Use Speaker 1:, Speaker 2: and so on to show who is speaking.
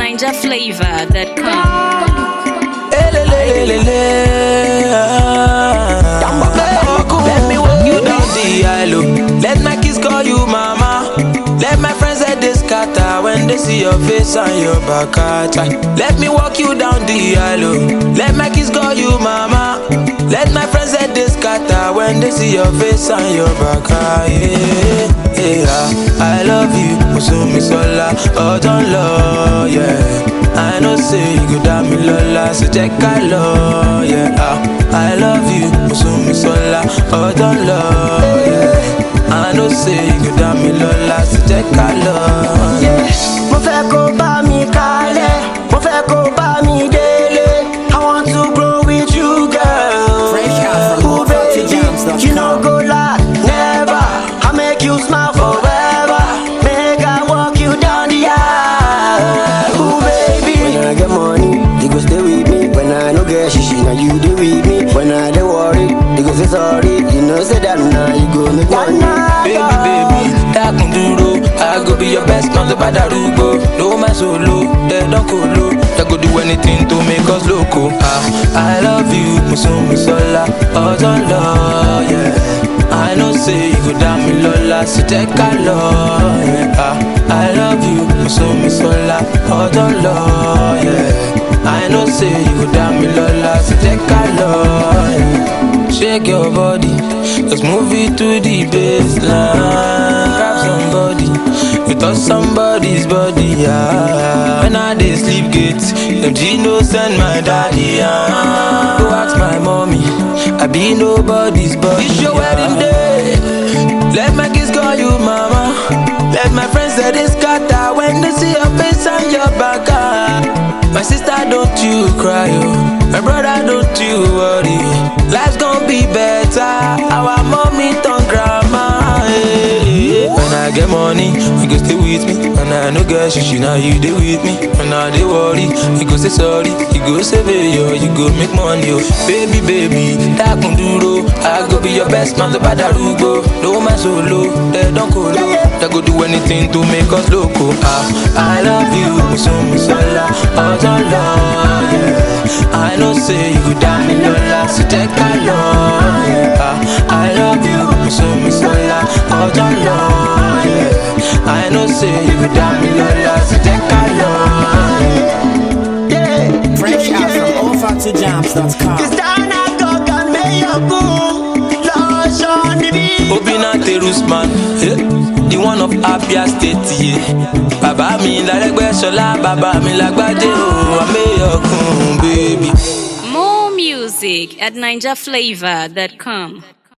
Speaker 1: NinjaFlavor.com.
Speaker 2: Let me walk you down the aisle. Let my kids call you mama. Let my friends say they scatter when they see your face and your back. at Let me walk you down the aisle. Let my kids call you mama. Let my friends say they scatter when they see your face and your back. ah, Yeah, yeah. I love you, Musumi Sola, oh don't love, yeah. I know say you go down me lola, so check I love, yeah. ah. I love you, Musumi Sola, oh don't love, yeah. I know say you go down me lola, so check I love, yeah.
Speaker 3: mo fẹ́ kó bá mi kalẹ̀ mo fẹ́ kó bá mi délé i want to grow with you girl.
Speaker 4: Fresh out from
Speaker 3: Ooh, baby,
Speaker 4: hottotojams.com.
Speaker 3: you no go lie never i make you smile forever make i walk you down the aisle. Ooh, baby. when i get money you go stay with me when i no get shishi na you dey with me when i dey worry you go say sorry you know say that na you go make money.
Speaker 2: Baby, baby, dákun dúró. I go be your best man tó bá darúgbó. No my solo, they don't colo. They go do anything to make us loco. Ah, I love you, Musumi Sola, ọjọ́ lọ, yeah. I know say you go dá mi lọ́la, so jẹ́ ká lọ, yeah. Ah, I love you, Musumi Sola, ọjọ́ lọ, yeah. I know say you go dá mi lọ́la, so jẹ́ ká lọ, yeah. Shake your body, let's move it to the baseline. Grab somebody, you touch somebody's body, yeah. When I dey sleep gate, them Gino send my daddy, yeah. Go ask my mommy, I be nobody's body. It's your wedding day, let my kids call you mama. Let my friends say they scatter when they see your face and your back. ah. My sister, don't you cry, oh. My brother, don't you worry. Life's gonna be better. Our mommy turn grandma. eh. When I get money, you go stay with me. When I no get shishi, now you dey with me. When I dey worry, you go say sorry. You go say yo, you go make money, oh. Baby, baby, dákun dúró. I go be your best man, tó bá darúgbó. No man solo, they don't colo. They go do anything to make us loco. Ah, I love you, Musumi Sola, ọjọ́ lọ, yeah. I know say you go down me lola, so jẹ́ ká lọ, yeah. Ah, I love you, Musumi Sola, ọjọ́ lọ, yeah. I know say you go down me lola, so jẹ́ ká lọ, yeah.
Speaker 4: Fresh out from hottotojams.com.
Speaker 3: Kristana Gogan Mayorgun lọ́sọ̀ níbí.
Speaker 2: Obina Terusman, eh, the one of Abia State, yeah. Bàbá mi lárẹ́gbẹ́sọlá, bàbá mi lágbájé o, àmẹ́yọkùn, baby.
Speaker 1: More music at NinjaFlavor.com.